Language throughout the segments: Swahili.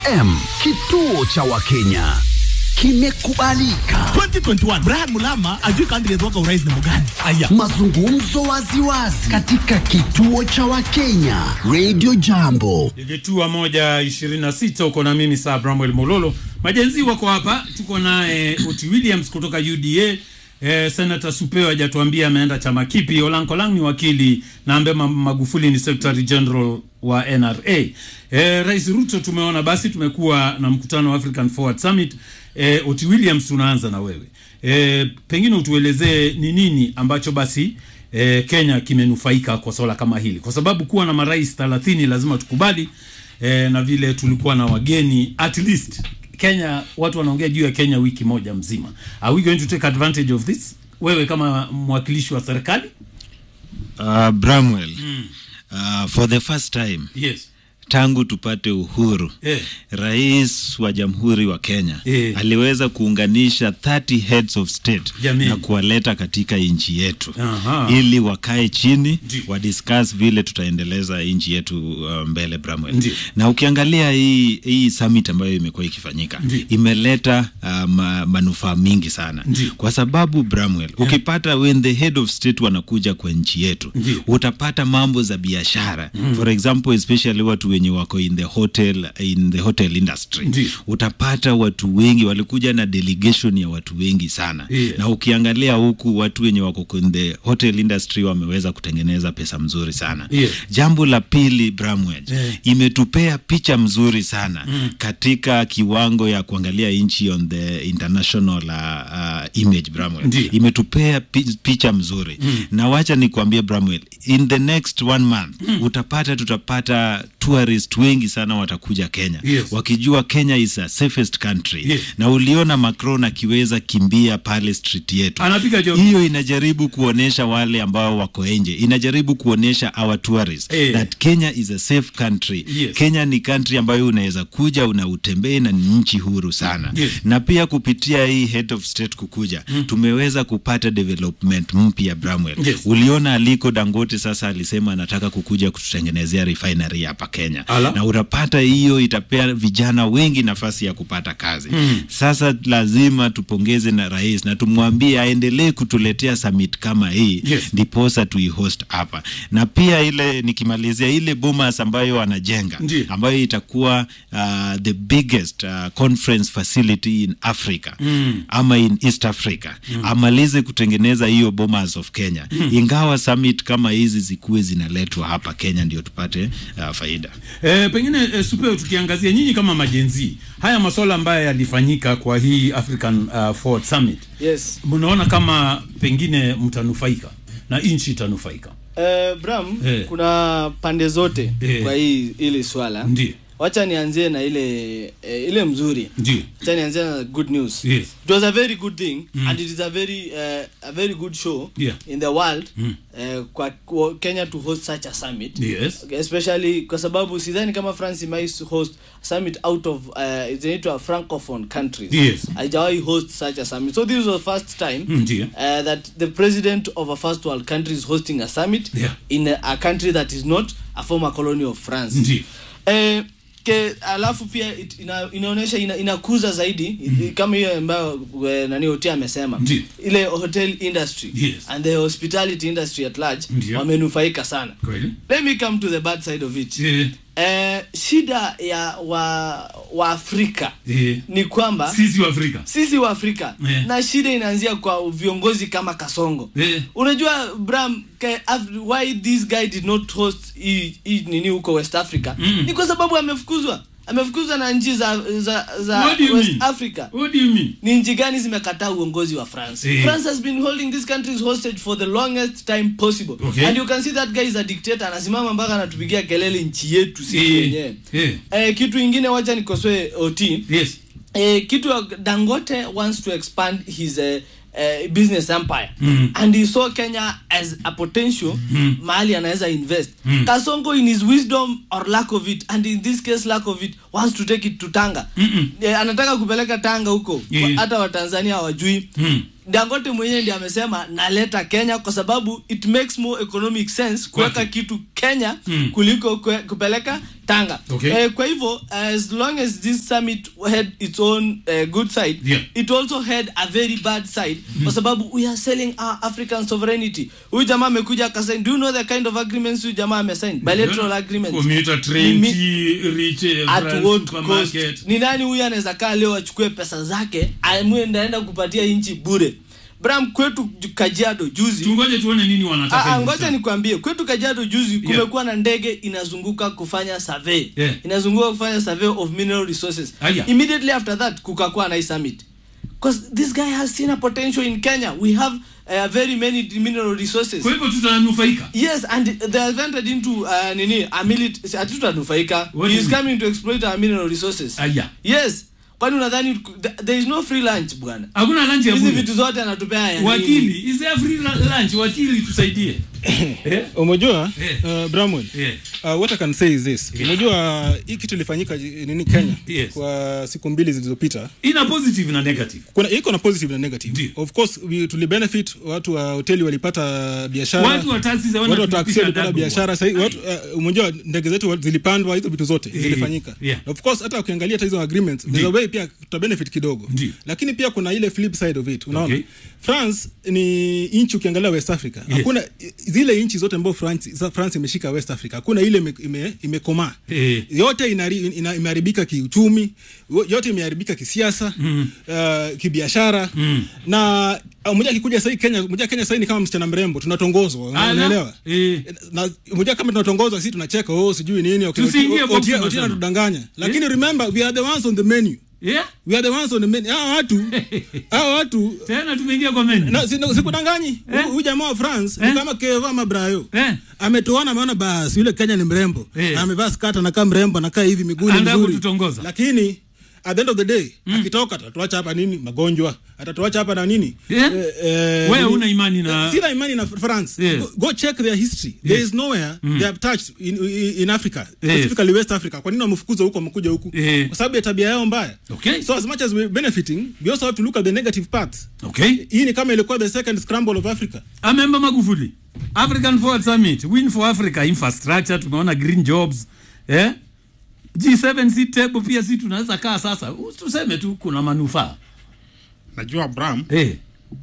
FM, kituo cha Wakenya kimekubalika. 2021 Brian Mulama ajui candidate wako urais ni mgani? Aya, Mazungumzo waziwazi katika kituo cha Wakenya Radio Jambo. Ilitua moja ishirini na sita uko na mimi saa Bramwell Mololo. Majenzi wako hapa, tuko naye Oti Williams kutoka UDA. Eh, Senator Supeo hajatuambia ameenda chama kipi. Olankolang ni wakili na Ambe Ma- Magufuli ni Secretary General wa NRA. Eh, Rais Ruto tumeona basi, tumekuwa na mkutano wa African Forward Summit. Eh, Oti Williams tunaanza na wewe. Eh, pengine utuelezee ni nini ambacho basi eh, Kenya kimenufaika kwa swala kama hili, kwa sababu kuwa na marais 30 lazima tukubali eh, na vile tulikuwa na wageni at least Kenya, watu wanaongea juu ya Kenya wiki moja mzima. Are we going to take advantage of this? Wewe kama mwakilishi wa serikali? Uh, Bramwell uh, for the first time Yes. tangu tupate uhuru Eh. rais wa jamhuri wa Kenya Eh. aliweza kuunganisha 30 heads of state Jamii. na kuwaleta katika nchi yetu Aha. ili wakae chini Ndio. wadiscuss vile tutaendeleza nchi yetu uh, mbele Bramwell. Ndio. Na ukiangalia hii hii summit ambayo imekuwa ikifanyika Ndio. imeleta uh, ma, manufaa mingi sana Ndio. kwa sababu Bramwell, ukipata when the head of state wanakuja kwa nchi yetu Ndio. utapata mambo za biashara for example especially watu wenye wako in the hotel in the hotel industry Ndio. utapata watu wengi walikuja na delegation ya watu wengi sana Yeah. na ukiangalia huku watu wenye wako in the hotel industry wameweza kutengeneza pesa mzuri sana Yeah. jambo la pili Bramwell Yeah. imetupea picha mzuri sana katika kiwango ya kuangalia nchi on the international uh, uh, image Bramwell Ndio. imetupea pi- picha mzuri na wacha nikwambie Bramwell in the next one month utapata tutapata tourist wengi sana watakuja Kenya Yes. wakijua Kenya is a safest country Yes. na uliona Macron akiweza kimbia pale street yetu Anapiga joke. hiyo inajaribu kuonesha wale ambao wako nje inajaribu kuonesha our tourists Eh. that Kenya is a safe country Yes. Kenya ni country ambayo unaweza kuja unautembee na ni nchi huru sana Yes. na pia kupitia hii head of state kukuja tumeweza kupata development mpya Bramwell Yes. uliona aliko Dangote sasa alisema anataka kukuja kututengenezea refinery hapa Kenya Ala. na utapata hiyo itapea vijana wengi nafasi ya kupata kazi sasa lazima tupongeze na rais na tumwambie aendelee kutuletea summit kama hii Yes. ndiposa tuihost hapa na pia ile nikimalizia ile bomas ambayo anajenga Ndiyo. ambayo itakuwa uh, the biggest uh, conference facility in Africa ama in East Africa amalize kutengeneza hiyo bomas of Kenya ingawa summit kama hizi zikuwe zinaletwa hapa Kenya ndio tupate uh, faida Eh, pengine eh, Supeo, tukiangazia nyinyi kama majenzi, haya masuala ambayo yalifanyika kwa hii African uh, Forward Summit, Yes. mnaona kama pengine mtanufaika na nchi itanufaika? Uh, Bram, Eh. kuna pande zote Eh. kwa hii ili swala. Ndio. Wacha nianzie na ile eh, ile mzuri. Ndio. Wacha nianzie na good news. Yes. It was a very good thing and it is a very uh, a very good show Yeah. in the world uh, kwa, kwa Kenya to host such a summit. Yes. Okay, especially kwa sababu sidhani kama France might host a summit out of uh, zinaitwa francophone countries. Yes. Haijawahi host such a summit. So this was the first time Mm, ndio. uh, that the president of a first world country is hosting a summit Yeah. in a, a country that is not a former colony of France. Ndio. Eh, ke alafu pia it, ina, inaonyesha ina, inakuza zaidi mm kama hiyo ambayo eh, nani Otia amesema Ndio. ile hotel industry Yes. and the hospitality industry at large Ndio. wamenufaika sana. Kweli? Let me come to the bad side of it. Eh, Eh, shida ya wa wa Afrika eh, ni kwamba sisi wa Afrika. sisi wa Afrika Eh. na shida inaanzia kwa viongozi kama Kasongo. Eh. Unajua Bram ke, Af why this guy did not host hii hii nini huko West Africa Mm. ni kwa sababu amefukuzwa. Amefukuzwa na nchi za za, za What do you West mean? Africa. What do you mean? Ni nchi gani zimekataa uongozi wa France? Eh. France has been holding these countries hostage for the longest time possible. Okay. And you can see that guy is a dictator anasimama mpaka anatupigia kelele nchi yetu sisi Eh, wenyewe. eh. Eh, kitu ingine wacha nikosoe OT. Yes. Eh, kitu ya Dangote wants to expand his uh, uh, business empire Mm. and he saw Kenya as a potential mahali anaweza invest Mm. Kasongo in his wisdom or lack of it and in this case lack of it wants to take it to Tanga Mm-mm. eh, anataka kupeleka Tanga huko Yeah. hata Watanzania hawajui Mm. dangote mwenyewe ndiye amesema naleta kenya kwa sababu it makes more economic sense kuweka Kwake. kitu kenya Mm. kuliko kwe, kupeleka tanga Okay. eh, kwa hivyo as long as this summit had its own uh, good side Yeah. it also had a very bad side kwa sababu we are selling our african sovereignty huyu jamaa amekuja akasign do you know the kind of agreements huyu jamaa amesign bilateral agreements Commuter train, Mimi- tea, rich, eh, at France what cost supermarket. ni nani huyu anaweza kaa leo achukue pesa zake amue ndaenda kupatia nchi bure bram kwetu ju- kajiado juzi tungoje tuone nini wanataka Ah, ah, hivi ngoja sasa. nikwambie kwetu kajiado juzi kumekuwa na ndege inazunguka kufanya survey Yeah. inazunguka kufanya survey of mineral resources Aya. immediately after that kukakuwa na hii summit because this guy has seen a potential in kenya we have uh, very many mineral resources kwa hivyo tutanufaika yes and they have entered into uh, nini a milit hatutanufaika What do he you is mean? coming to exploit our mineral resources Aya. yes kwani unadhani th- there is no free lunch bwana hakuna lunch ya hizi bure. vitu zote anatupea ya nini? wakili is there free lu- lunch wakili tusaidie eh? umejua Yeah. uh, bramwell Yeah. uh, what i can say is this Yeah. umejua hii kitu ilifanyika eh, nini kenya Yes. kwa siku mbili zilizopita ina positive na negative kuna iko na positive na negative Ndio. of course we, tulibenefit watu wa hoteli walipata biashara watu wa taxi za wana watu wa taksi tulipisha walipata adabu. biashara sahii watu uh, umejua ndege zetu wa- zilipandwa hizo vitu zote Eh, zilifanyika yeah. of course hata ukiangalia hata hizo agreements Ndio. there's a way pia tuta benefit kidogo Ndio. lakini pia kuna ile flip side of it unaona Okay. france ni nchi ukiangalia west africa Yes. hakuna zile nchi zote ambao france, za- france imeshika west africa hakuna ile ime- ime- imekomaa Eh. yote inari- ina- imeharibika kiuchumi wo- yote imeharibika kisiasa mm. uh, kibiashara mm. na uh, mmoja akikuja sahii kenya mmoja kenya sahii ni kama msichana mrembo tunatongozwa una- Ala. unaelewa Eh. na mmoja kama tunatongozwa sisi tunacheka oh sijui nini okay, Tusiingie Oti- box Oti- Oti tunasema. anatudanganya lakini remember we are the ones on the menu yeah? we are the ones on the menu hawa watu hawa watu tena tumeingia kwa menu na si- sikudanganyi Eh? huyu jamaa wa france Eh? ni kama keva ama brayo Eh? ametoana ameona basi yule kenya ni mrembo Eh. Na amevaa skata anakaa mrembo anakaa hivi miguu ni Anataka mzuri kututongoza. lakini at the end of the day akitoka atatuacha hapa nini magonjwa atatuacha hapa na nini Yeah? eh, Wewe nini? huna imani na- sina imani na france Yes. go, go check their history there Yes. is nowhere they have touched in, in, in africa Yes. specifically west africa kwa nini wamefukuza huko wamekuja huku Eh. kwa sababu ya tabia yao mbaya Okay. so as much as we're benefiting we also have to look at the negative parts okay hii ni kama ilikuwa the second scramble of africa amemba magufuli african forward summit win for africa infrastructure tumeona green jobs eh? g7 si table pia si tunaweza kaa sasa tuseme tu kuna manufaa najua bram eh,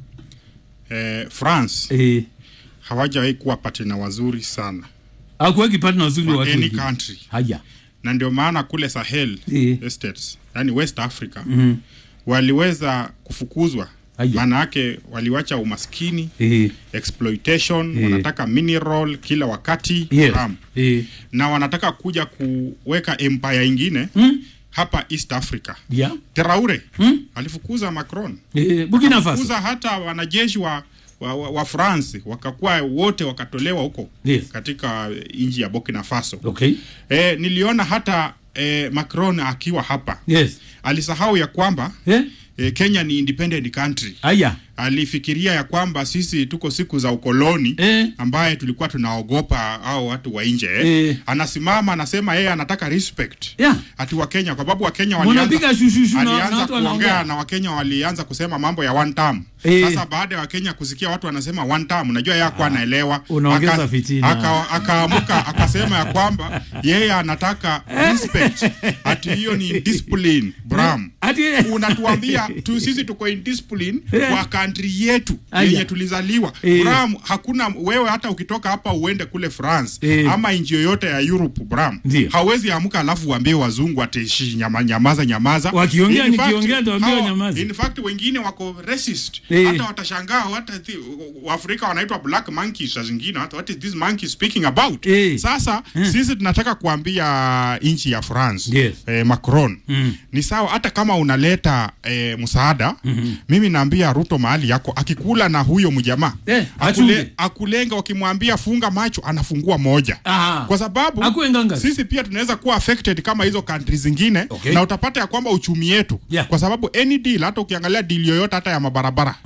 eh, france eh. hawajawahi kuwa patina wazuri sana akuweki partner wazuri wa kwa watu any wengine. country haya na ndio maana kule sahel Eh. estates yani west africa Mhm. waliweza kufukuzwa Aya. maana yake waliwacha umaskini eh. exploitation Eh. wanataka mineral kila wakati yes. Bram. eh. na wanataka kuja kuweka empire ingine Mm. hapa east africa yeah. teraure Mm. alifukuza macron eh. burkina faso kuza hata wanajeshi wa, wa, wa, wa france wakakuwa wote wakatolewa huko Yes. katika nchi ya burkina faso okay e, niliona hata e, macron akiwa hapa yes alisahau ya kwamba eh? e, kenya ni independent country haya alifikiria ya kwamba sisi tuko siku za ukoloni Eh. ambaye tulikuwa tunaogopa au watu wa nje Eh. anasimama anasema yeye anataka respect Yeah. ati wakenya kwa sababu wakenya Munapiga shushushu na- na alianza watu wanaongea. kuongea na wakenya walianza kusema mambo ya one term Eh. sasa baada ya wakenya kusikia watu wanasema one term unajua yeye hakuwa anaelewa unaongeza Aka- fitina. aka- akaamuka akasema ya kwamba yeye anataka respect ati hiyo ni discipline bram Ati unatuambia tu sisi tuko in discipline Eh. kwa country yetu Aya. yenye tulizaliwa Eh. bram hakuna wewe hata ukitoka hapa uende kule france Eh. ama nchi yoyote ya europe bram Ndio. hawezi amka alafu uambie wazungu atishi nyama, nyamaza nyamaza Wakiongea, In fact, nikiongea nitawaambia hawa- wanyamaze. in fact wengine wako racist Eh. hata watashangaa hata thi- waafrika wanaitwa black monkeys saa zingine hata what is this monkey speaking about Eh. sasa sisi tunataka kuambia nchi ya france Yes. eh, macron Mm. ni sawa hata kama unaleta eh, msaada mm-hmm. mimi naambia ruto mahali yako akikula na huyo mjamaa Eh, achunge. akule, akulenga wakimwambia funga macho anafungua moja Aha. kwa sababu Akuwe ngangari. sisi pia tunaweza kuwa affected kama hizo country zingine Okay. na utapata ya kwamba uchumi yetu Yeah. kwa sababu any deal hata ukiangalia deal yoyote hata ya mabarabara mm.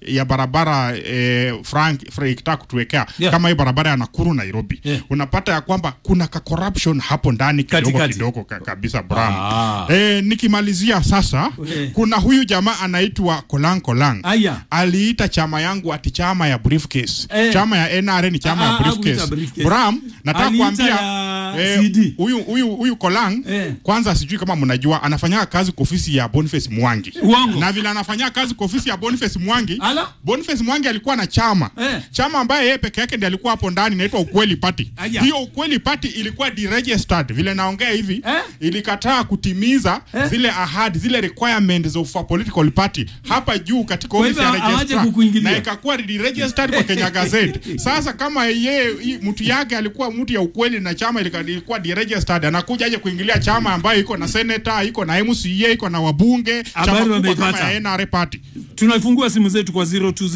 ya barabara eh, Frank, Frank ikitaka kutuwekea Yeah. kama hii barabara ya Nakuru Nairobi Yeah. unapata ya kwamba kuna ka corruption hapo ndani kidogo Katikati. kidogo ka, kabisa Bram. Ah. Eh, nikimalizia sasa Eh. kuna huyu jamaa anaitwa Kolang Kolang Aya. aliita chama yangu ati chama ya briefcase Eh. chama ya NRA ni chama Ah, ya ah, hakuita briefcase briefcase. Bram nataka Aliita kuambia ya eh, CD. huyu huyu huyu Kolang Eh. kwanza sijui kama mnajua anafanya kazi kwa ofisi ya Boniface Mwangi Uongo. na vile anafanya kazi kwa ofisi ya Boniface Mwangi Ala. Boniface Mwangi alikuwa na chama Eh. chama ambaye yeye peke yake ndiye alikuwa hapo ndani inaitwa Ukweli Party Aya. hiyo Ukweli Party ilikuwa deregistered vile naongea hivi Eh. ilikataa kutimiza Eh. zile ahadi zile requirements of a political party hapa juu katika Kwa ofisi ya hivyo hawaje registrar kukuingilia. na ikakuwa deregistered kwa Kenya Gazette. Sasa kama yeye hii mtu yake alikuwa mtu ya ukweli na chama ilika- ilikuwa deregistered, anakuja aje kuingilia chama ambayo iko na senator, iko na MCA, iko na wabunge, chama Habari kubwa kama wameipata. ya NRA party. tunafungua simu zetu kwa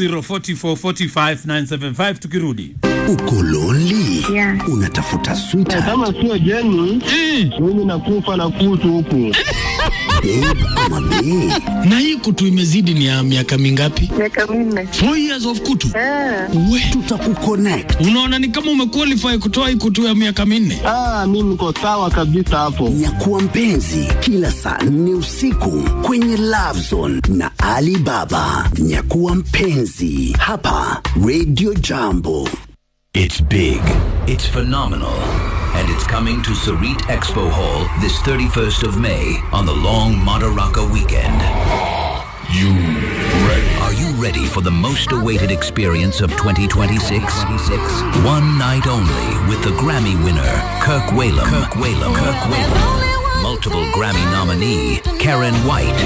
0204445975 tukirudi Uko lonely? Yeah. Unatafuta sweetheart, kama sio jeni mimi nakufa na kutu huku babe ama bae? na hii kutu imezidi ni ya miaka mingapi? miaka minne. Four years of kutu. Ah, We, Tutakuconnect. unaona ni kama umequalify kutoa hii kutu ya miaka minne. ah, mi niko sawa kabisa hapo Nyakuwa mpenzi kila saa nne usiku kwenye Love Zone na Ali Baba. Nyakuwa mpenzi hapa Radio Jambo. It's big, it's phenomenal, and it's coming to Sarit Expo Hall this 31st of May on the long Madaraka weekend. You ready? Are you ready for the most awaited experience of 2026? One night only with the Grammy winner, Kirk Whalum. Kirk Whalum. Kirk Whalum. Multiple Grammy nominee, Karen White.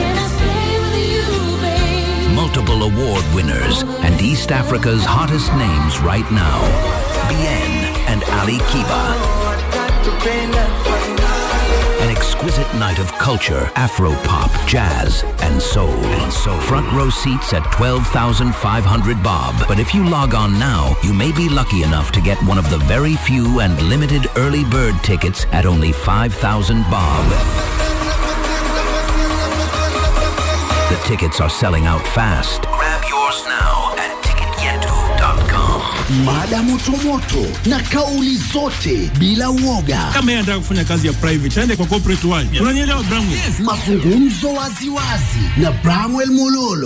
Multiple award winners and East Africa's hottest names right now. Bien and Ali Kiba. An exquisite night of culture, Afro pop, jazz, and soul. And soul. Front row seats at 12,500 bob. But if you log on now, you may be lucky enough to get one of the very few and limited early bird tickets at only 5,000 bob. The tickets are selling out fast. Grab yours now at ticketyetu.com. Mada motomoto na kauli zote bila uoga. Kama yeye anataka kufanya kazi ya private, aende kwa corporate world. Unanielewa Bramwe? Mazungumzo waziwazi na Bramwell Mololo.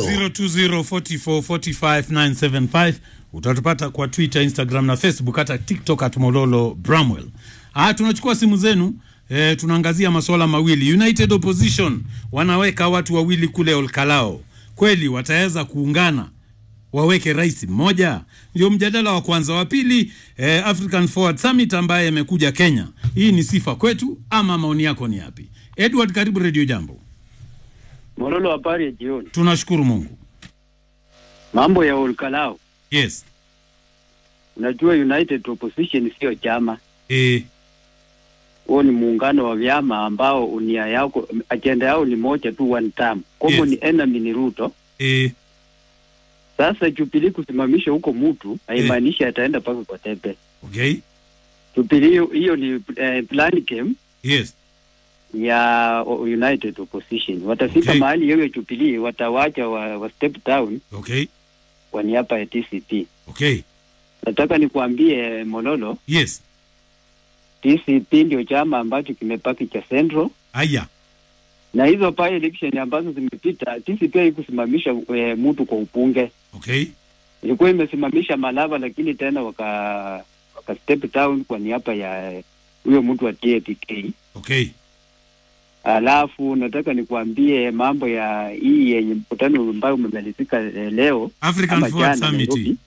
0204445975 utatupata kwa Twitter, Instagram na Facebook, hata TikTok at Mololo Bramwell. Ah, tunachukua simu zenu. E, tunaangazia masuala mawili. United Opposition wanaweka watu wawili kule Olkalao, kweli wataweza kuungana waweke rais mmoja? Ndio mjadala wa kwanza. Wa pili, eh, African Forward Summit ambaye amekuja Kenya. Hii ni sifa kwetu ama maoni yako ni yapi? Edward, karibu Radio Jambo. mololo habari ya jioni Tunashukuru Mungu. mambo ya olkalao Yes. unajua united opposition sio chama Eh, huo ni muungano wa vyama ambao nia yako ajenda yao ni moja tu one term common Yes. enemy ni ruto eh, sasa jubilii kusimamisha huko mtu haimaanishi ataenda mpaka kwa tepe okay. jubilii hiyo- hiyo ni eh, plan game Yes. ya o- united opposition watafika Okay. mahali hiyo jubilii watawacha wa, wa step down Okay. kwa niaba ya tcp Okay. nataka nikuambie mololo Yes. tcp ndio chama ambacho kimepaki cha central Aya. na hizo pa election ambazo zimepita TCP haikusimamisha e, mtu kwa upunge, Okay. ilikuwa imesimamisha Malava, lakini tena waka waka step down kwa niaba ya eh, huyo mtu wa TAPK. Okay. Alafu nataka nikuambie mambo ya hii yenye mkutano ambayo umemalizika eh, leo African ama Forward jana Summit. Nairobi.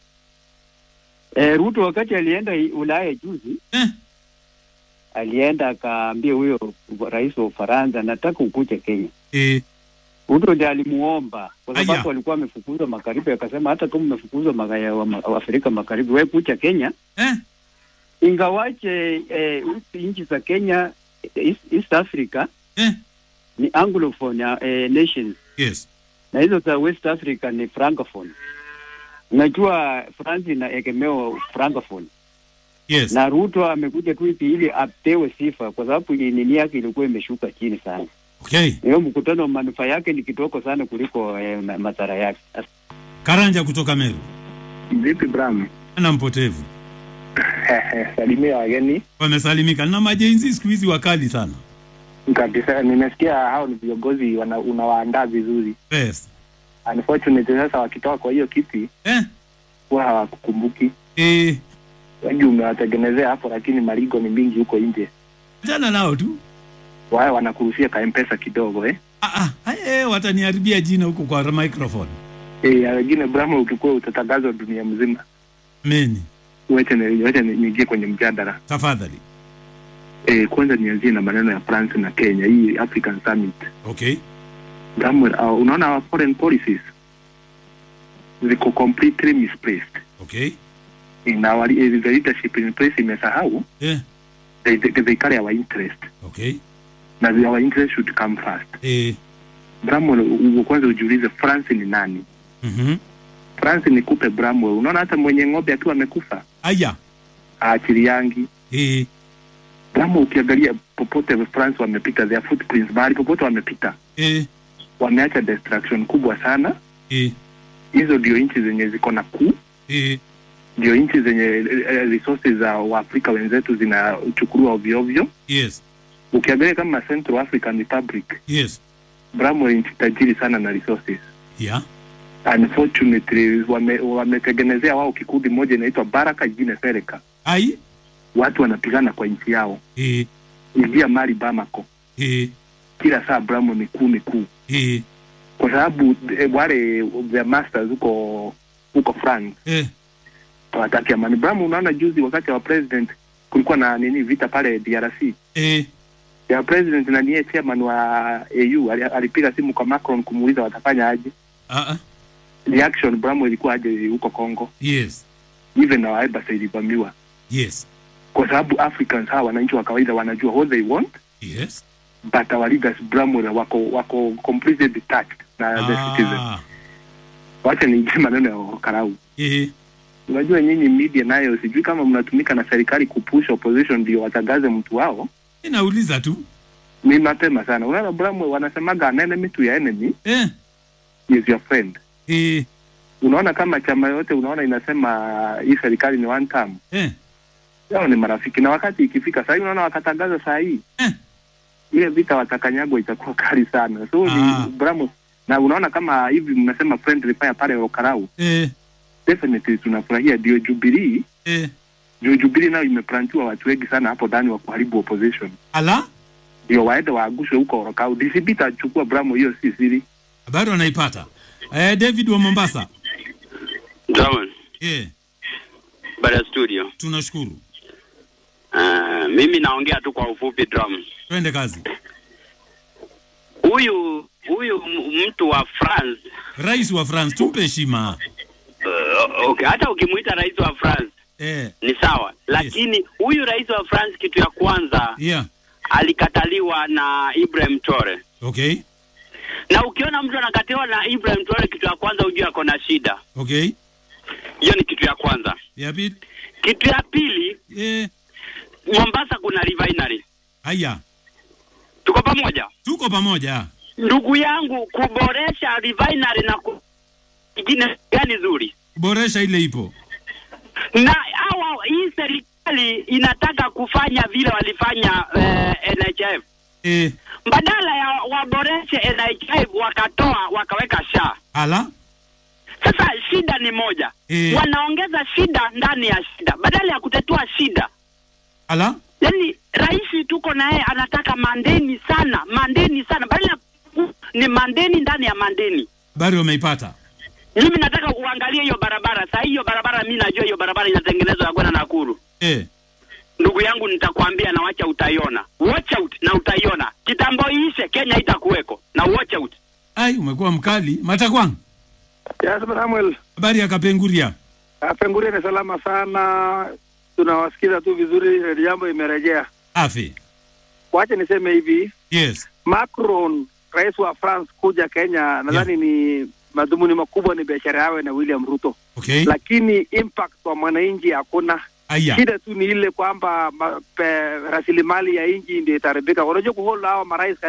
Eh, Ruto wakati alienda i- Ulaya juzi Eh. alienda akaambia huyo rais wa Ufaransa, nataka ukuje Kenya. Eh, Ruto ndiye alimuomba kwa Aya. sababu alikuwa amefukuzwa magharibi, akasema hata kama umefukuzwa maga- wa- wa Afrika Magharibi, wewe kucha Kenya, eh, ingawache eh, nchi za Kenya East, East Africa eh. ni anglophone eh, nations Yes. na hizo za West Africa ni francophone. Unajua France inaegemewa francophone Yes. na Ruto amekuja tu hivi ili apewe sifa, kwa sababu nini yake ilikuwa imeshuka chini sana. Okay. Hiyo mkutano manufaa yake ni kitoko sana kuliko eh, ma- madhara yake. Karanja kutoka Meru. Vipi Bram? Ana mpotevu. Salimia wageni Wamesalimika. Na majenzi siku hizi wakali sana. kabisa. Nimesikia hao ni viongozi wana- unawaandaa vizuri. Yes. Unfortunately sasa wakitoka kwa hiyo kiti Eh. huwa hawakukumbuki. Eh. Wengi umewatengenezea hapo, lakini maligo ni mingi huko nje. Jana nao tu. Wao wanakurushia ka mpesa kidogo eh. Ah ah, eh, wataniharibia jina huko kwa microphone. Eh, wengine Bram, ukikuwa utatangazwa dunia mzima. Meni. Wacha ni- wacha ni- niingie kwenye mjadala. Tafadhali. Eh, kwanza nianzie na maneno ya France na Kenya, hii African Summit. Okay. Bram, uh, unaona our foreign policies ziko completely misplaced. Okay. in our eh, the leadership in place imesahau Yeah. they, they, they carry our interest Okay. na the- our interest should come first Eh. bramwell u- kwanza ujiulize france ni nani Mhm. france ni kupe bramwell unaona hata mwenye ng'ombe akiwa amekufa Aya. aachiliangi Eh. bramwell ukiangalia popote france wamepita their footprints mahali popote wamepita Eh. wameacha destruction kubwa sana Eh. hizo ndio nchi zenye ziko na kuu Eh. ndio nchi zenye eh, eh, resources za waafrika wenzetu zinachukuliwa ovyoovyo Yes. ukiangalia kama central african republic Yes. Bramwell nchi tajiri sana na resources. Yeah. Unfortunately wame- wametengenezea wao kikundi moja inaitwa Baraka jingine Sereka. Ai. Watu wanapigana kwa nchi yao. Eh. Ingia mali Bamako. Eh. Kila saa Bramwell ni kuu ni kuu. Eh. Kwa sababu eh, wale the masters huko huko France Eh. hawataki amani. Bramwell unaona juzi wakati wa president kulikuwa na nini vita pale DRC. Eh. Ya president na niye chairman wa AU ali- alipiga simu kwa Macron kumuuliza watafanya aje. Ah ah. Reaction Bramwell ilikuwa aje huko Congo. Yes. even our embassy ilivamiwa Yes. kwa sababu Africans hawa wananchi wa kawaida wanajua what they want Yes. but our leaders Bramwell wako wako completely detached na the citizen. Ah. Wacha niingie maneno ya karau. Eh. Unajua nyinyi media nayo sijui kama mnatumika na serikali kupush opposition ndio watangaze mtu wao. Inauliza tu. Ni mapema sana. Unaona Bramwell wanasemaga an enemy to your enemy Eh. is your friend. Eh. Unaona kama chama yote unaona inasema hii serikali ni one term. Eh. Hao ni marafiki na wakati ikifika saa hii unaona wakatangaza saa hii Eh. ile vita watakanyagwa itakuwa kali sana so Ah. ni Bramo na unaona kama hivi mnasema friendly fire pale Okarau Eh. definitely tunafurahia ndio Jubilee Eh. ndio Jubilee nayo imeplantiwa watu wengi sana hapo ndani wa kuharibu opposition Ala. ndio waende waagushwe huko Okarau DCP itachukua Bramo hiyo si siri Bado anaipata. Eh, David wa Mombasa. Draman, Eh. baada ya studio. Tunashukuru. Uh, mimi naongea tu kwa ufupi Drum. Twende kazi. Huyu huyu m- mtu wa France Rais wa France tumpe heshima. uh, okay, hata ukimuita rais wa France Eh. ni sawa, lakini huyu rais wa France kitu ya kwanza Yeah. alikataliwa na Ibrahim Traore, Okay. na ukiona mtu anakataliwa na Ibrahim Traore, kitu ya kwanza ujue ako na shida. Okay. Hiyo ni kitu ya kwanza. Ya pili. Kitu ya pili, eh, Mombasa kuna refinery. Haya. Tuko pamoja? Tuko pamoja. Ndugu yangu, kuboresha refinery na ku... ingine gani zuri Boresha ile ipo. na hawa hii serikali inataka kufanya vile walifanya eh, NHF Eh. badala ya waboreshe NHF wakatoa wakaweka sha. Ala. Sasa shida ni moja Eh. wanaongeza shida ndani ya shida badala ya kutatua shida. Ala. Yani rais tuko na yeye anataka mandeni sana, mandeni sana, badala ya ni mandeni ndani ya mandeni. Habari wameipata. Mimi nataka uangalie hiyo barabara saa hii, hiyo barabara mimi najua hiyo barabara inatengenezwa ya kwenda Nakuru. Eh. Ndugu yangu, nitakwambia na wacha utaiona, watch out na utaiona. Kitambo iishe, Kenya itakuweko na watch out. Ai, umekuwa mkali. Matakwang. Yes, Samuel. Habari ya Kapenguria. Penguria ni salama sana, tunawasikiza tu vizuri, jambo imerejea. Afi. Wacha niseme hivi, Yes. Macron rais wa France kuja Kenya, nadhani ni madhumuni makubwa ni biashara yawe na William Ruto, Okay. lakini impact kwa mwananchi hakuna. Aya. Shida tu ni ile kwamba ma- pe- rasilimali ya nchi ndio itaharibika. Unajua kuhold hawa marais karibu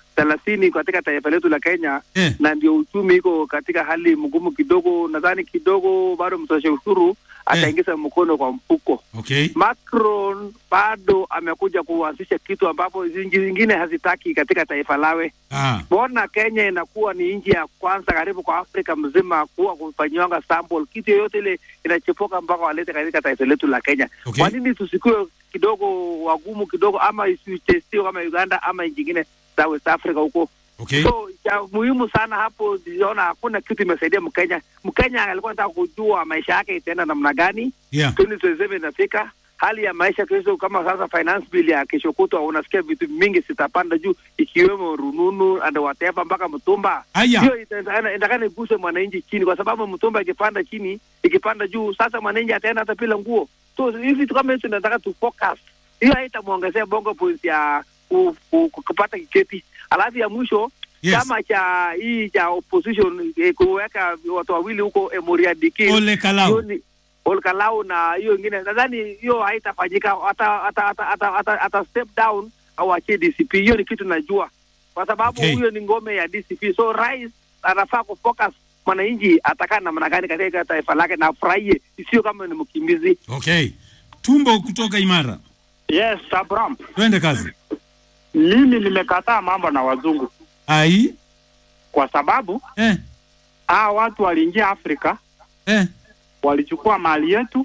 thelathini katika taifa letu la Kenya Eh. na ndio uchumi iko katika hali mgumu kidogo. Nadhani kidogo bado mtosha ushuru ataingiza mkono kwa mfuko. Okay. Macron bado amekuja kuanzisha kitu ambapo nchi zingine hazitaki katika taifa lawe. Ah. Mbona Kenya inakuwa ni nchi ya kwanza karibu kwa Afrika mzima kuwa kufanyiwanga sample kitu yoyote ile inachipuka mpaka walete katika taifa letu la Kenya. Okay. Kwa nini tusikuwe kidogo wagumu kidogo, ama isitestiwe kama Uganda ama nchi nyingine za West Africa huko? Okay. So cha muhimu sana hapo, niliona hakuna kitu imesaidia Mkenya. Mkenya alikuwa anataka kujua maisha yake itaenda namna gani Yeah. 2027 inafika hali ya maisha kesho, kama sasa finance bill ya kesho kutwa, unasikia vitu mingi zitapanda juu, ikiwemo rununu and whatever mpaka mtumba. Aya. Hiyo itaendekana itaendekana iguse mwananchi chini, kwa sababu mtumba ikipanda chini, ikipanda juu, sasa mwananchi ataenda hata bila nguo. So hivi vitu kama hizo nataka tu focus. Hiyo haitamwongezea bongo points ya ku- ku- ku- kupata kiketi. Alafu ya mwisho Yes. chama cha hii cha opposition eh, kuweka watu wawili huko Emoria Dikir Ole Kalau. hiyo ni- Ole Kalau na hiyo ingine, nadhani hiyo haitafanyika, ata ata ata ata, ata, ata step down au achie DCP. Hiyo ni kitu najua, kwa sababu Okay. huyo ni ngome ya DCP. So rais anafaa kufocus mwananchi atakaa namna gani katika taifa lake na afurahie, sio kama ni mkimbizi. Okay. Tumbo kutoka Imara. Yes, Abraham. Twende kazi. Mimi nimekataa mambo na wazungu Ai. kwa sababu eh, hawa watu waliingia Afrika eh, walichukua mali yetu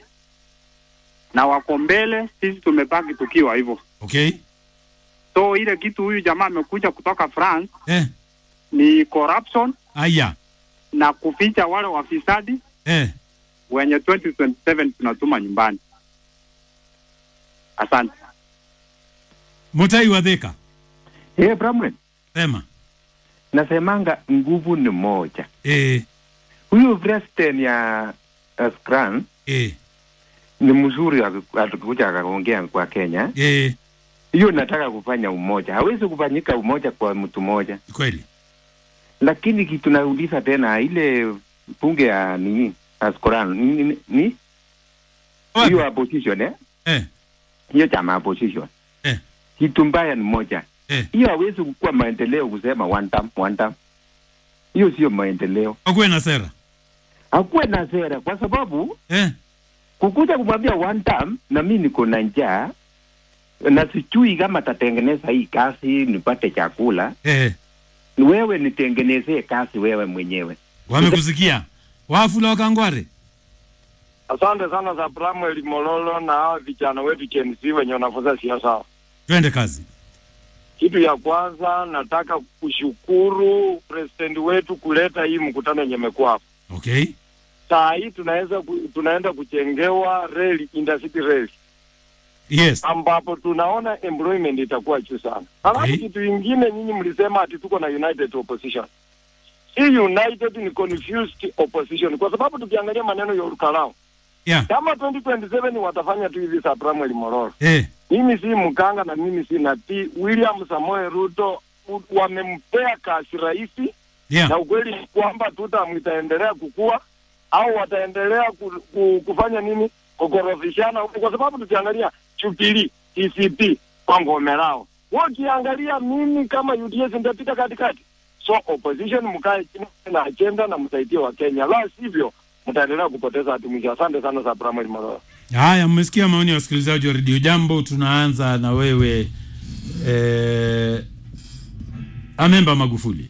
na wako mbele, sisi tumebaki tukiwa hivyo. Okay. So ile kitu huyu jamaa amekuja kutoka France Eh. ni corruption Aya. na kuficha wale wafisadi Eh. wenye 2027 tunatuma nyumbani. Asante. Mutai wa Thika. Eh, Bramwell, Sema. nasemanga nguvu ni moja. Eh. Huyu president ya Askran Eh. ni mzuri aki- akikuja akaongea kwa Kenya. Eh. Hiyo nataka kufanya umoja, hawezi kufanyika umoja kwa mtu mmoja. Kweli. Lakini kitu nauliza tena, ile bunge ya nini Askran ni, ni, ni? hiyo opposition eh? Eh. hiyo chama opposition Eh. kitu mbaya ni moja Eh. hiyo hawezi kukuwa maendeleo kusema one term, one term. hiyo sio maendeleo Akuwe na sera. hakuwe na sera kwa sababu eh. kukuja kumwambia one term na mi niko na njaa na sijui kama tatengeneza hii kazi nipate chakula Eh. wewe nitengenezee kazi wewe mwenyewe Wamekusikia. Wafula wakangware. Asante sana za Samuel Mololo na hawa vijana wetu Gen Z wenye wanafunza siasa. Twende kazi. Kitu ya kwanza nataka kushukuru president wetu kuleta hii mkutano yenye imekuwa hapa. Okay. Saa hii tunaweza ku, tunaenda kujengewa reli intercity reli Yes. ambapo tunaona employment itakuwa juu sana. Halafu Okay. kitu ingine nyinyi mlisema ati tuko na united opposition. Hii united ni confused opposition kwa sababu tukiangalia maneno ya Urukalao Yeah. kama 2027 watafanya tu hivi sa Samuel Mororo Eh. mimi si mkanga na mimi si natii. William Samoei Ruto u- wamempea kasi rahisi Yeah. na ukweli ni kwamba tutam itaendelea kukua au wataendelea ku, ku, kufanya nini kukorofishana huku, kwa sababu tukiangalia Jubilee, TCP kwa ngome lao, wakiangalia mimi kama UDS nitapita katikati. So opposition mkae chini na agenda na msaidie wa Kenya, la sivyo mtaendelea kupoteza hati mwisho. Asante sana za Samuel Mororo. Haya, mmesikia maoni ya wasikilizaji wa redio Jambo. Tunaanza na wewe eh, Amemba Magufuli.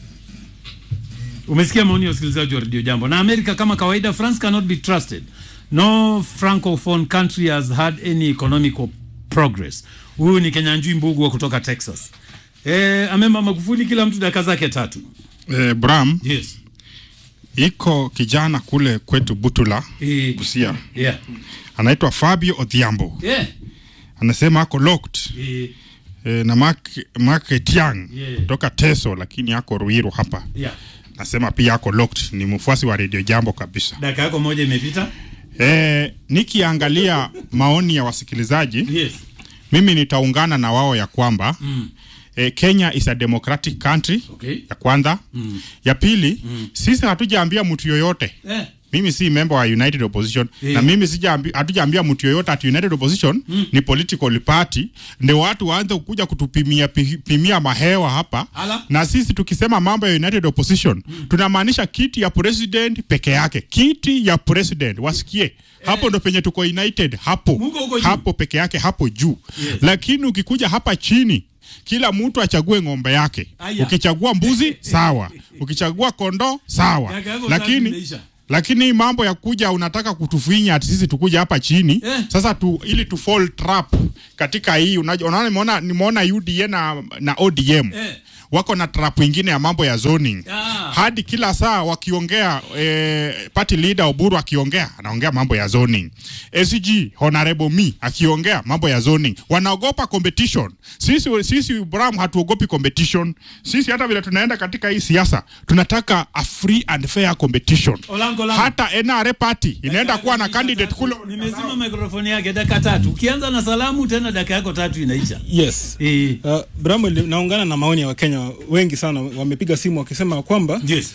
Umesikia maoni ya wasikilizaji wa redio Jambo. Na Amerika kama kawaida, France cannot be trusted. No francophone country has had any economical progress. Huyu ni Kenyanjui Mbugua kutoka Texas. Eh, Amemba Magufuli, kila mtu dakika zake tatu. eh, Bram Yes. iko kijana kule kwetu Butula Eh, Busia yeah. anaitwa Fabio Odhiambo Yeah. anasema ako locked Eh, eh, na Mark, Mark Etiang Yeah. kutoka Teso lakini ako Ruiru hapa yeah. nasema pia ako locked ni mfuasi wa Radio Jambo kabisa Dakika yako moja imepita. eh, nikiangalia maoni ya wasikilizaji yes. mimi nitaungana na wao ya kwamba Mm. eh, Kenya is a democratic country Okay. ya kwanza Mm. ya pili sisi hatujaambia mtu yoyote Eh. mimi si member wa united opposition Eh. na mimi sijaambi- hatujaambia mtu yoyote ati united opposition ni political party ndio watu waanze kuja kutupimia pi- pimia mahewa hapa Ala. na sisi tukisema mambo ya united opposition tunamaanisha kiti ya president peke yake kiti ya president wasikie hapo ndo penye tuko united hapo hapo peke yake hapo juu lakini ukikuja hapa chini kila mtu achague ng'ombe yake Aya. ukichagua mbuzi sawa ukichagua kondoo sawa Kaka yako tatu lakini imeisha. lakini hii mambo ya kuja unataka kutufinya ati sisi tukuja hapa chini Eh. sasa tu, ili tu fall trap katika hii unaja- unaona nimeona nimeona UDA na, na ODM Eh. wako na trap ingine ya mambo ya zoning Ah. hadi kila saa wakiongea eh, party leader Oburu akiongea anaongea mambo ya zoning SG Honorable Me akiongea mambo ya zoning wanaogopa competition sisi sisi Bram hatuogopi competition sisi hata vile tunaenda katika hii siasa tunataka a free and fair competition Olango, Olango. hata NRA party inaenda kuwa na candidate kule nimezima mikrofoni yake dakika tatu ukianza na salamu tena dakika yako tatu inaisha yes uh, Bramwell, naungana na maoni ya wakenya wengi sana wamepiga simu wakisema kwamba yes.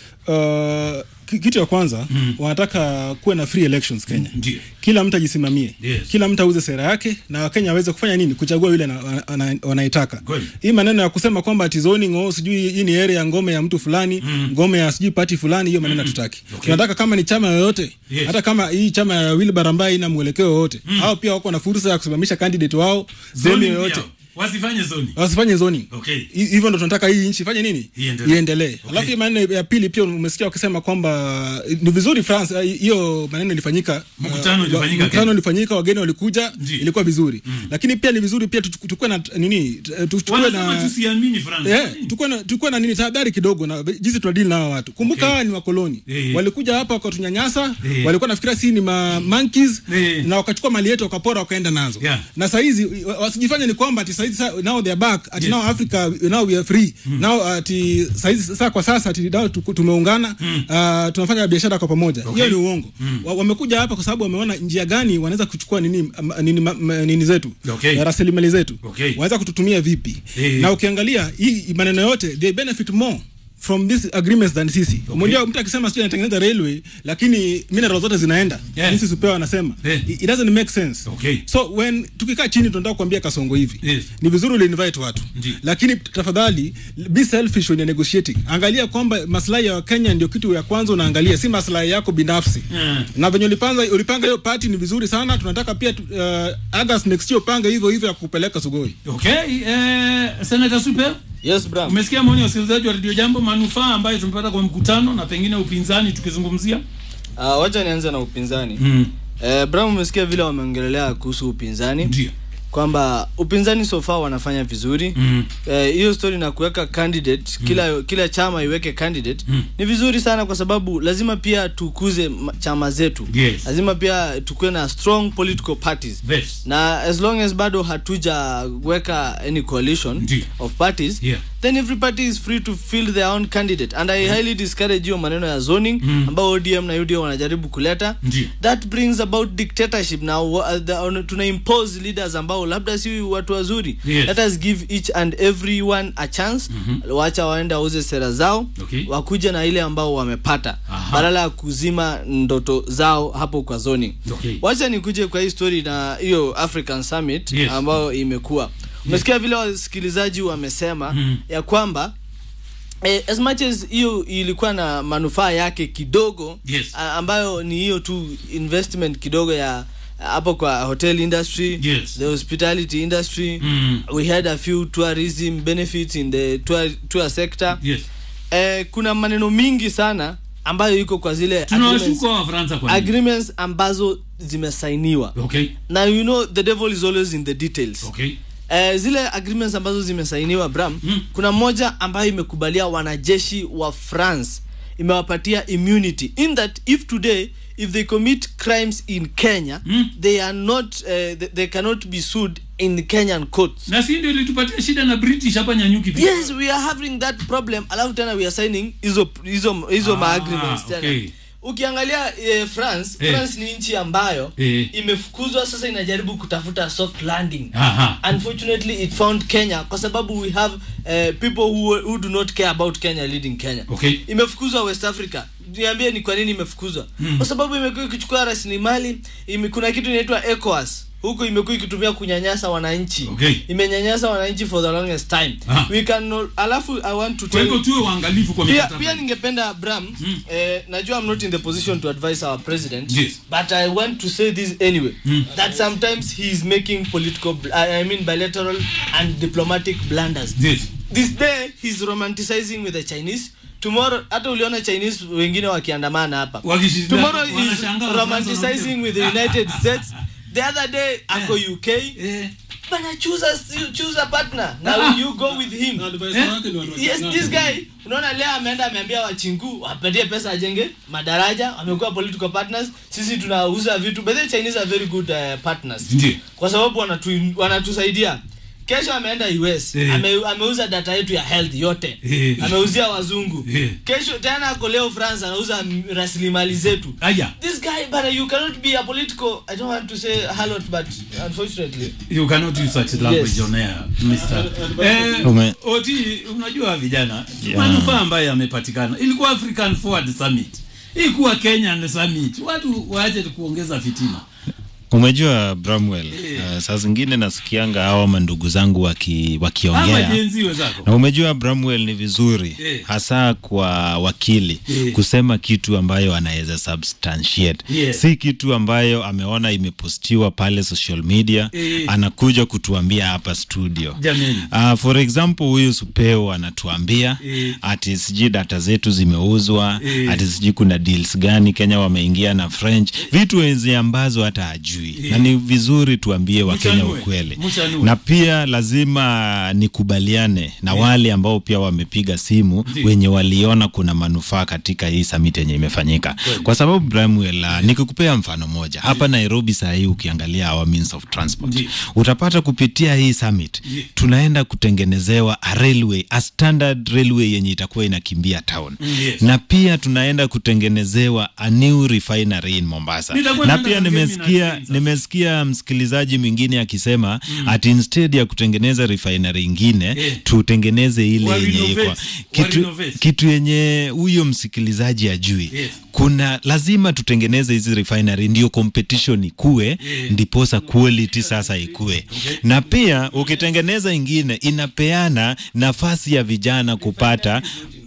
uh, ki- kitu ya kwanza mm. wanataka kuwe na free elections kenya Ndio. kila mtu ajisimamie Yes. kila mtu auze sera yake na wakenya waweze kufanya nini kuchagua yule ana- ana- wanaitaka Kweli. hii maneno ya kusema kwamba ati zoning oh, sijui hii ni area ya ngome ya mtu fulani mm. ngome ya sijui party fulani hiyo maneno hatutaki Okay. tunataka kama ni chama yoyote Yes. hata kama hii chama ya Wilbar ambaye ina mwelekeo wowote mm. hao pia wako na fursa ya kusimamisha candidate wao sehemu Zoning yoyote pia, wasifanye zoni wasifanye zoning okay Hi- hivyo ndo tunataka hii nchi ifanye nini Iendelee. iendelee alafu hii maneno ya pili pia umesikia wakisema kwamba ni vizuri France eh, hiyo maneno ilifanyika Mkutano uh, ilifanyika mkutano Kenya. ulifanyika wageni walikuja ilikuwa vizuri lakini pia ni vizuri pia tuchu- tukuwe na nini tu- tuchukue wanasema na tusiamini France Yeah, tukuwe na tukuwe na nini tahadhari kidogo na jinsi tunadili na hawa watu kumbuka hawa ni wakoloni Eh. walikuja hapa wakatunyanyasa Eh. walikuwa nafikira si ni ma monkeys Eh. na wakachukua mali yetu wakapora wakaenda nazo Yeah. na sahizi wa- wasijifanye ni kwamba ati sahizi sa- now they are back ati now Africa now we are free now ati sahizi saa kwa sasa ati now tuku- tumeungana uh, tunafanya biashara kwa pamoja hiyo ni uongo Wa- wamekuja hapa kwa sababu wameona njia gani wanaweza kuchukua nini ama- nini, ma- ma- nini zetu Okay. eh, rasilimali zetu Okay. wanaweza kututumia vipi Eh. na ukiangalia hii maneno yote they benefit more from these agreements than sisi unajua mtu akisema sio anatengeneza railway lakini mineral zote zinaenda Yeah. jinsi supeo anasema Yeah. it doesn't make sense Okay. so when tukikaa chini tunataka kuambia kasongo hivi Yes. ni vizuri uliinvite watu Ndiyo. lakini tafadhali be selfish when you're negotiating angalia kwamba maslahi ya wakenya ndio kitu ya kwanza unaangalia si maslahi yako binafsi Mm. na venye ulipanga ulipanga hiyo party ni vizuri sana tunataka pia tu- uh, August next year upange hivyo hivyo ya kupeleka sugoi okay eh, Senator Super yes bro umesikia maoni ya wasikilizaji wa Radio Jambo manufaa ambayo tumepata kwa mkutano na pengine upinzani tukizungumzia uh, wacha nianze na upinzani mm. eh, Bram umesikia vile wameongelelea kuhusu upinzani Ndio. kwamba upinzani so far wanafanya vizuri Mm. Eh, hiyo story na kuweka candidate kila kila chama iweke candidate Mm. ni vizuri sana kwa sababu lazima pia tukuze ma- chama zetu Yes. lazima pia tukuwe na strong political parties Yes. na as long as bado hatujaweka any coalition Ndio. of parties Yeah. then every party is free to field their own candidate and i highly discourage hiyo maneno ya zoning Mm. ambao odm na uda wanajaribu kuleta Ndio. that brings about dictatorship now uh, the, tuna impose leaders ambao labda si watu wazuri Yes. let us give each and everyone a chance Mhm. wacha waende wauze sera zao Okay. wakuja na ile ambao wamepata Aha. badala ya kuzima ndoto zao hapo kwa zoning Okay. wacha nikuje kwa hii story na hiyo african summit Yes. ambayo imekuwa umesikia vile wasikilizaji wamesema Mhm. ya kwamba Eh, as much as hiyo ilikuwa na manufaa yake kidogo Yes. a- ambayo ni hiyo tu investment kidogo ya hapo kwa hotel industry Yes. the hospitality industry Mm. we had a few tourism benefits in the tour, tour sector Yes. eh, kuna maneno mingi sana ambayo iko kwa zile tunawashuka wa Fransa kwa nini? agreements ambazo zimesainiwa okay na you know the devil is always in the details okay Eh, zile agreements ambazo zimesainiwa bram mm. kuna moja ambayo imekubalia wanajeshi wa france imewapatia immunity in that if today if they commit crimes in kenya mm. they are not uh, they, they cannot be sued in kenyan courts na si ndio ilitupatia shida na british hapa nyanyuki pia yes we are having that problem alafu tena we are signing hizo hizo hizo Ah, ma agreements tena okay. ukiangalia eh, france Eh. france ni nchi ambayo Eh. imefukuzwa sasa inajaribu kutafuta soft landing Aha. unfortunately it found kenya kwa sababu we have uh, people who, who do not care about kenya leading kenya Okay. imefukuzwa west africa niambie ni kwa nini imefukuzwa Mm. kwa sababu imekuwa ikichukua rasilimali ime, kuna kitu inaitwa ECOWAS huku imekuwa ikitumia kunyanyasa wananchi Okay. imenyanyasa wananchi for the longest time Aha. we can no, alafu i want to Kwa hivyo tell- tuwe waangalifu kwa pia, mikataba pia hii. ningependa bram eh, najua i'm not in the position to advise our president Yes. but i want to say this anyway Mm. that sometimes he is making political bl- I, i mean bilateral and diplomatic blunders Yes. this day he's romanticizing with the chinese tomorrow hata uliona chinese wengine wakiandamana hapa Wakishindana- tomorrow is wanashangaa Wafaransa romanticizing with the united states the other day ako uk bana choose a, choose a partner now Ah. you go with him advisor wake ni watu wa yes China. this guy unaona leo ameenda ameambia wachingu wapatie pesa ajenge madaraja wamekuwa political partners sisi tunauza vitu but the chinese are very good uh, partners Ndiyo. kwa sababu wanatu, wanatusaidia kesho ameenda us Eh. ame, ameuza data yetu ya health yote Eh. ameuzia wazungu Eh. kesho tena ako leo france anauza m- rasilimali zetu Aya. this guy but you cannot be a political i don't want to say harlot but unfortunately you cannot use such language Yes. on air Mr. Eh, Ume- oti unajua vijana Yeah. manufaa ambayo yamepatikana ilikuwa African Forward Summit ilikuwa Kenyan Summit watu waache kuongeza fitina umejua bramwell uh, saa zingine nasikianga hawa mandugu zangu waki, ama wakiongea jenzi wenzako na umejua bramwell ni vizuri Eh. hasa kwa wakili Eh. kusema kitu ambayo anaweza substantiate Yeah. si kitu ambayo ameona imepostiwa pale social media Eh. anakuja kutuambia hapa studio jameni Uh, for example huyu supeo anatuambia Eh. ati sijui data zetu zimeuzwa Eh. ati sijui kuna deals gani kenya wameingia na french vitu wenzi ambazo hata hajui Eh. na ni vizuri tuambie wakenya Mchanue. ukweli Mchanue. na pia lazima nikubaliane na wale ambao pia wamepiga simu Ndiyo. wenye waliona kuna manufaa katika hii summit yenye imefanyika kwa sababu Bramwell, uh, nikikupea mfano moja hapa Nairobi saa hii ukiangalia our means of transport Ndiyo. utapata kupitia hii summit Ndiyo. tunaenda kutengenezewa a railway a standard railway yenye itakuwa inakimbia town Mm, yes. na pia tunaenda kutengenezewa a new refinery in Mombasa Nitakuwa na naenda pia Kangemi na nimesikia train sasa. nimesikia msikilizaji mwingine akisema ati instead ya kutengeneza refinery ingine Eh. tutengeneze ile Wa yenye renovate. iko Wa kitu, renovate. kitu yenye huyo msikilizaji ajui Yes. kuna lazima tutengeneze hizi refinery ndio competition ikue Yeah. ndiposa quality sasa ikue na pia ukitengeneza ingine inapeana nafasi ya vijana kupata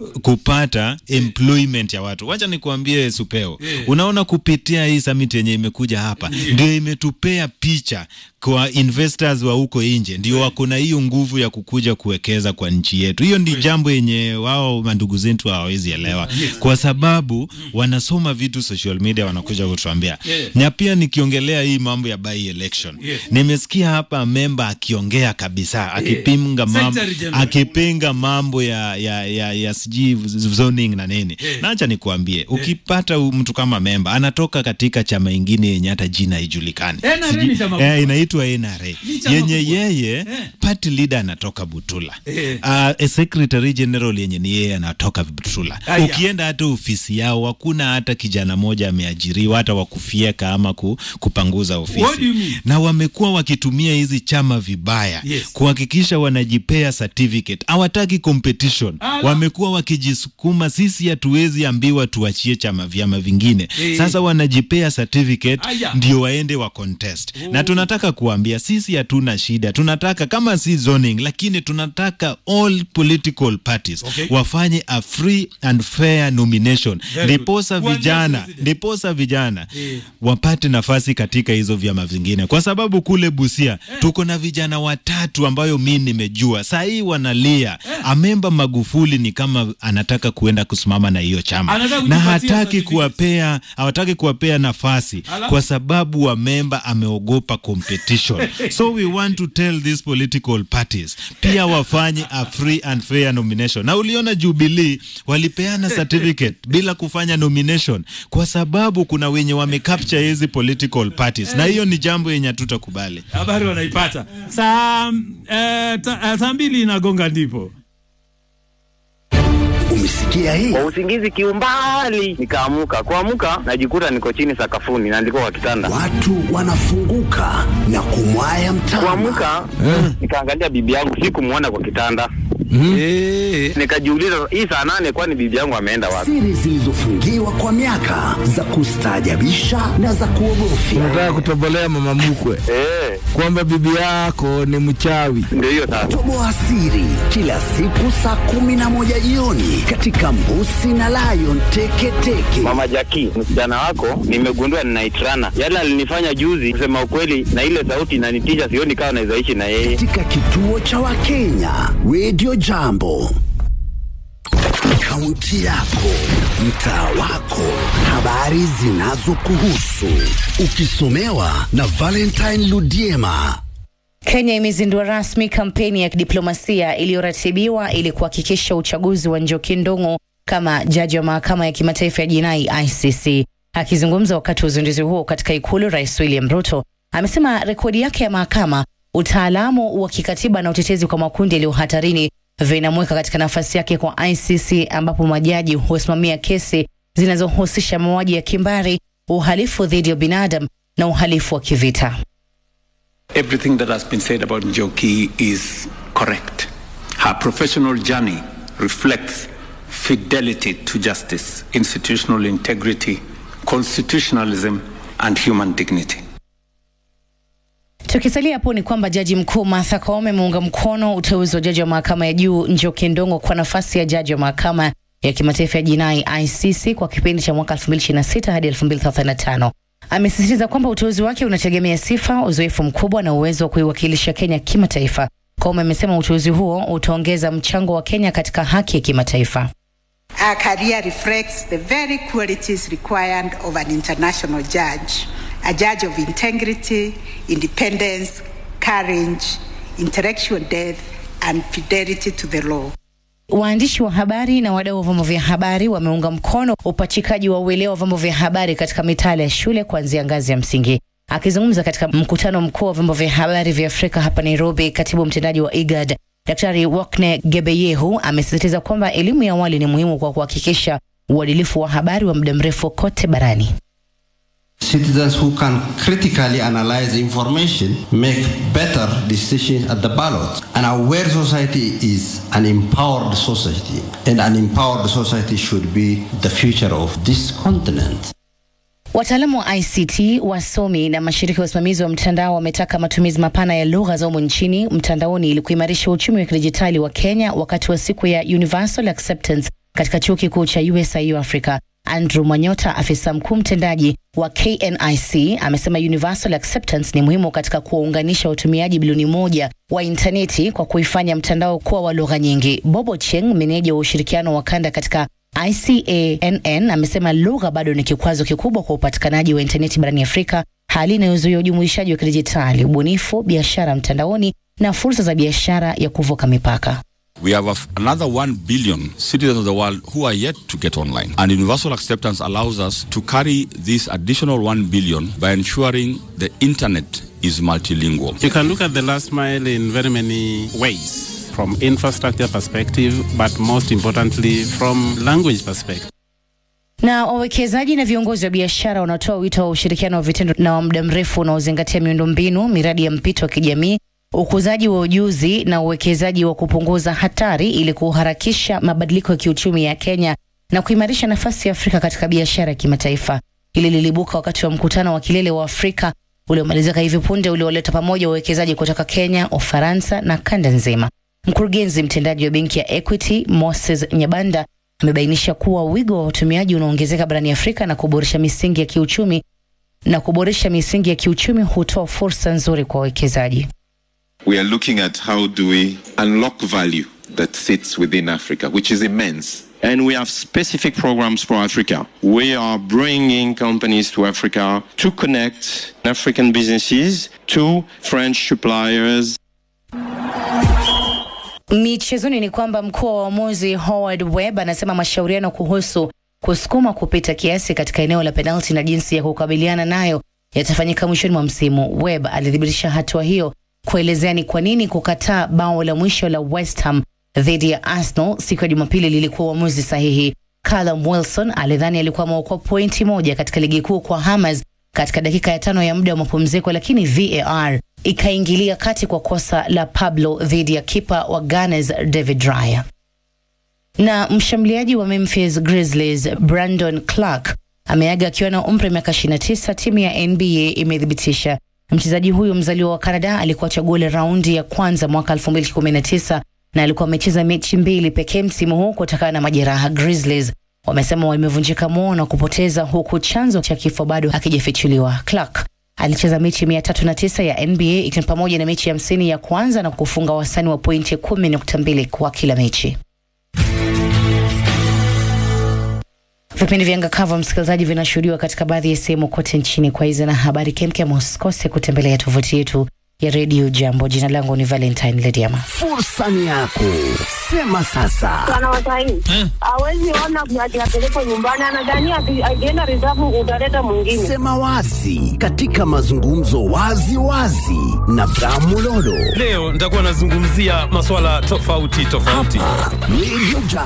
kupata employment ya watu wacha nikuambie supeo Yeah. unaona kupitia hii summit yenye imekuja hapa ndio imetupea picha kwa investors wa huko nje ndio wako na hiyo nguvu ya kukuja kuwekeza kwa nchi yetu hiyo ndi jambo yenye wao mandugu zetu hawawezi elewa kwa sababu wanasoma vitu social media wanakuja kutuambia Yeah. na pia nikiongelea hii mambo ya by election Yes. nimesikia hapa memba akiongea kabisa akipinga mambo Secretary General. akipinga mambo ya ya ya, ya sijui zoning na nini Yeah. na acha nikuambie ukipata huyu mtu kama memba anatoka katika chama ingine yenye hata jina haijulikani NRA Sijui- ni chama eh, kubwa. inaitwa NRA Ni chama yenye kubwa. yeye Eh. party leader anatoka Butula Eh. uh, a secretary general yenye ni yeye anatoka Butula Aya. ukienda hata ofisi yao hakuna hata kijana moja ameajiriwa hata wakufieka ama ku, kupanguza ofisi What do you mean? na wamekuwa wakitumia hizi chama vibaya Yes. kuhakikisha wanajipea certificate hawataki competition Ala. wamekuwa wakijisukuma sisi hatuwezi ambiwa tuachie chama vyama vingine Eh. sasa wanajipea certificate Aya. ndio waende wa contest na tunataka kuambia sisi hatuna shida tunataka kama si zoning lakini tunataka all political parties Okay. wafanye a free and fair nomination Very ndiposa good. Kuanzia vijana president. ndiposa vijana Eh. wapate nafasi katika hizo vyama vingine kwa sababu kule Busia tuko na vijana watatu ambayo mi nimejua saa hii wanalia amemba Magufuli ni kama anataka kuenda kusimama na hiyo chama Anataka na kujipatia hataki certificate. kuwapea hawataki kuwapea nafasi Ala. kwa sababu wa memba ameogopa competition so we want to tell these political parties pia wafanye a free and fair nomination na uliona Jubilee walipeana certificate bila kufanya nomination kwa sababu kuna wenye wamecapture hizi political parties na hiyo ni jambo yenye hatutakubali habari wanaipata saa eh, ta- eh, saa mbili inagonga ndipo Umesikia hii? kwa usingizi kiumbali nikaamuka kuamuka najikuta niko chini sakafuni naandikwa kwa kitanda Watu wanafunguka na kumwaya mtama. kuamuka nikaangalia bibi yangu sikumwona kwa kitanda Nikajiuliza hii saa nane, kwani bibi yangu ameenda wapi? Siri zilizofungiwa kwa miaka za kustaajabisha na za kuogofya. Unataka kutobolea mama mkwe Eh, kwamba bibi yako ni mchawi. ndio hiyo sasa. Toboa siri kila siku saa kumi na moja jioni katika Mbusi na Lion Teketeke. Mama Jaki, msichana wako nimegundua ninaitrana. Yale alinifanya juzi, kusema ukweli, na ile sauti inanitisha, sioni kama naweza ishi na yeye. Katika kituo cha Wakenya Radio Jambo. Kaunti yako, mtaa wako, habari zinazokuhusu, ukisomewa na Valentine Ludiema. Kenya imezindua rasmi kampeni ya kidiplomasia iliyoratibiwa ili kuhakikisha uchaguzi wa Njoki Ndung'u kama jaji wa mahakama ya kimataifa ya jinai ICC. Akizungumza wakati wa uzinduzi huo katika Ikulu, Rais William Ruto amesema rekodi yake ya mahakama, utaalamu wa kikatiba na utetezi kwa makundi yaliyo hatarini vinamweka katika nafasi yake kwa ICC, ambapo majaji husimamia kesi zinazohusisha mauaji ya kimbari, uhalifu dhidi ya binadamu na uhalifu wa kivita. Everything that has been said about Njoki is correct. Her professional journey reflects fidelity to justice, institutional integrity, constitutionalism, and human dignity. Tukisalia hapo ni kwamba jaji mkuu Martha Koome ameunga mkono uteuzi wa jaji wa mahakama ya juu Njoki Ndung'u kwa nafasi ya jaji wa mahakama ya kimataifa ya jinai ICC kwa kipindi cha mwaka 2026 hadi 2035. Amesisitiza kwamba uteuzi wake unategemea sifa, uzoefu mkubwa na uwezo wa kuiwakilisha Kenya kimataifa. Koome amesema uteuzi huo utaongeza mchango wa Kenya katika haki ya kimataifa. Our career reflects the very qualities required of an international judge, a judge of integrity, independence, courage, intellectual depth, and fidelity to the law. Waandishi wa habari na wadau wa vyombo vya habari wameunga mkono upachikaji wa uelewa wa vyombo vya habari katika mitaala ya shule kuanzia ngazi ya msingi. Akizungumza katika mkutano mkuu wa vyombo vya habari vya Afrika hapa Nairobi, katibu mtendaji wa IGAD Daktari Wakne Gebeyehu amesisitiza kwamba elimu ya awali ni muhimu kwa kuhakikisha uadilifu wa habari wa muda mrefu kote barani. Citizens who can critically analyze information make better decisions at the ballot. And our aware society is an empowered society, and an empowered society should be the future of this continent. Wataalamu wa ICT, wasomi na mashirika ya usimamizi wa mtandao wametaka matumizi mapana ya lugha za humu nchini mtandaoni ili kuimarisha uchumi wa kidijitali wa Kenya wakati wa siku ya Universal Acceptance katika chuo kikuu cha USIU Africa. Andrew Mwanyota, afisa mkuu mtendaji wa KNIC, amesema Universal Acceptance ni muhimu katika kuwaunganisha watumiaji bilioni moja wa intaneti kwa kuifanya mtandao kuwa wa lugha nyingi. Bobo Cheng, meneja wa ushirikiano wa kanda katika ICANN amesema lugha bado ni kikwazo kikubwa kwa upatikanaji wa intaneti barani Afrika, hali inayozuia ujumuishaji wa kidijitali, ubunifu, biashara mtandaoni na fursa za biashara ya kuvuka mipaka. We have a f- another 1 billion citizens of the world who are yet to get online. And universal acceptance allows us to carry this additional 1 billion by ensuring the internet is multilingual. You can look at the last mile in very many ways from infrastructure perspective, but most importantly from language perspective. Na wawekezaji na viongozi wa biashara wanatoa wito wa ushirikiano wa vitendo na wa muda mrefu unaozingatia miundombinu, miradi ya mpito wa kijamii, ukuzaji wa ujuzi na uwekezaji wa kupunguza hatari ili kuharakisha mabadiliko ya kiuchumi ya Kenya na kuimarisha nafasi ya Afrika katika biashara ya kimataifa. Hili lilibuka wakati wa mkutano wa kilele wa Afrika uliomalizika hivi punde ulioleta pamoja wawekezaji kutoka Kenya, Ufaransa na kanda nzima. Mkurugenzi mtendaji wa benki ya Equity Moses Nyabanda amebainisha kuwa wigo wa watumiaji unaongezeka barani Afrika na kuboresha misingi ya kiuchumi na kuboresha misingi ya kiuchumi hutoa fursa nzuri kwa wawekezaji. we are looking at how do we unlock value that sits within Africa, which is immense. And we have specific programs for Africa. We are bringing companies to Africa to connect African businesses to French suppliers. Michezoni ni kwamba mkuu wa uamuzi Howard Webb anasema mashauriano kuhusu kusukuma kupita kiasi katika eneo la penalti na jinsi ya kukabiliana nayo yatafanyika mwishoni mwa msimu. Webb alithibitisha hatua hiyo kuelezea ni kwa nini kukataa bao la mwisho la West Ham dhidi ya Arsenal siku ya Jumapili lilikuwa uamuzi sahihi. Callum Wilson alidhani alikuwa ameokoa pointi moja katika ligi kuu kwa Hammers katika dakika ya tano ya muda wa mapumziko, lakini VAR ikaingilia kati kwa kosa la Pablo dhidi ya kipa wa Gunners David Raya. Na mshambuliaji wa Memphis Grizzlies Brandon Clark ameaga akiwa na umri wa miaka 29, timu ya NBA imethibitisha. Mchezaji huyo mzaliwa wa Canada alikuwa chaguo la raundi ya kwanza mwaka 2019 na alikuwa amecheza mechi mbili pekee msimu huu kutokana na majeraha. Grizzlies wamesema wamevunjika moyo na kupoteza, huku chanzo cha kifo bado hakijafichuliwa. Clark alicheza mechi mia tatu na tisa ya NBA ikiwa ni pamoja na mechi hamsini ya kwanza na kufunga wastani wa pointi kumi nukta mbili kwa kila mechi. Vipindi vya Ngakava msikilizaji, vinashuhudiwa katika baadhi ya sehemu kote nchini. Kwa hizi na habari kemkem, usikose kutembelea tovuti yetu ya redio Jambo. Jina langu ni Valentine Lediama. Fursa ni yako, sema sasa. Wanawasaini hawezi ona ati apelekwe nyumbani, anadhania ati akienda reserve utaleta mwingine. Sema wazi katika mazungumzo wazi wazi na Bramulolo. Leo nitakuwa nazungumzia masuala tofauti tofauti. Radio Jambo.